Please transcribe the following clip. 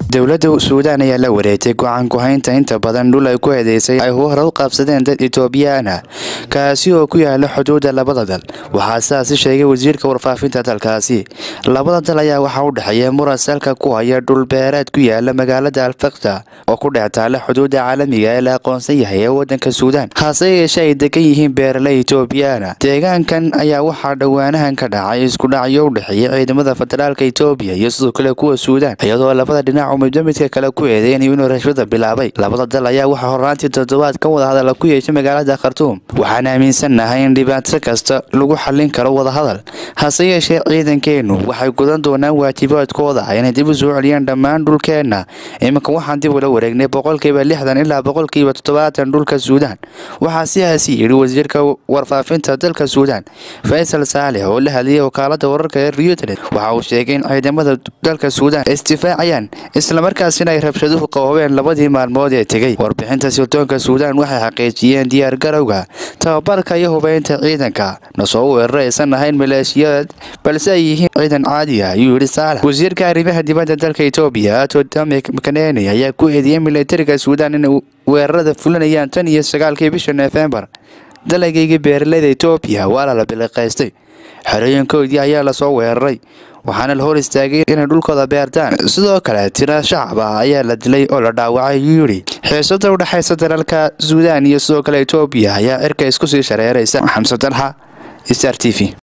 dowladda suudaan ayaa la wareegtay go-aan ku-haynta inta badan dhul ay ku eedeysay ay hore u qabsadeen dad etoobiyaan ah kaasi oo ku yaala xuduudda labada dal waxaa sidaasi sheegay wasiirka warfaafinta dalkaasi labada dal ayaa waxaa u dhexeeya muran salka ku haya dhulbeereed ku yaala magaalada alfakta oo ku dhex taala xuduudda caalamiga ee la aqoonsan yahay ee wadanka suudaan hase yeeshee ay degan yihiin beeraley etoobiyaana deegaankan ayaa waxaa dhowaanahan ka dhacay iskudhacyo u dhexeeya ciidamada federaalka etoobiya iyo sidoo kale kuwa suudaan iyadoo labada dhinac uu midba midka kale ku eedeynayo inuu rashwada bilaabay labada dal ayaa waxaa horraantii toddobaad ka wada hadala ku yeeshay magaalada khartuum waxaan aaminsannahay in dhibaato kasta lagu xallin karo wadahadal hase yeeshee ciidankeennu waxay gudan doonaan waajibaadkooda inay dib u soo celiyaan dhammaan dhulkeenna iminka waxaan dib ula wareegnay boqolkiiba lixdan ilaa boqolkiiba toddobaatan dhulka suudaan waxaa sidaasi yidhi wasiirka warfaafinta dalka suudaan faysal saalix oo la hadlayay wakaalada wararka ee reuters waxa uu sheegay in ciidamada dalka suudaan isdifaacayaan islamarkaasina ay rabshaduhu qaboobeen labadii maalmood ee tegey warbixinta sildoonka suudaan waxay xaqiijiyeen diyaar garowga tababarka iyo hubeynta ciidanka nasoo weeraro aysan ahayn maleeshiyad balse ay yihiin ciidan caadi ah ayuu yidhi saalax wasiirka arrimaha dibadda dalka etoobiya atodame mkaneni ayaa ku eedeeyay militariga suudaan inay weerarada fulinayaan tan iyo sagaalkii bisha nofembar dalagayga beeraleyda etoobiya waa lala biliqaystay xerooyinkoodii ayaa lasoo weeraray waxaana la hor istaagay inay dhulkooda beertaan sidoo kale tira shacab ah ayaa la dilay oo la dhaawacay ayuu yidhi xiisada u dhexaysa dalalka suudaan iyo sidoo kale etoobiya ayaa cirka isku sii shareeraysa xamse dalxa star t v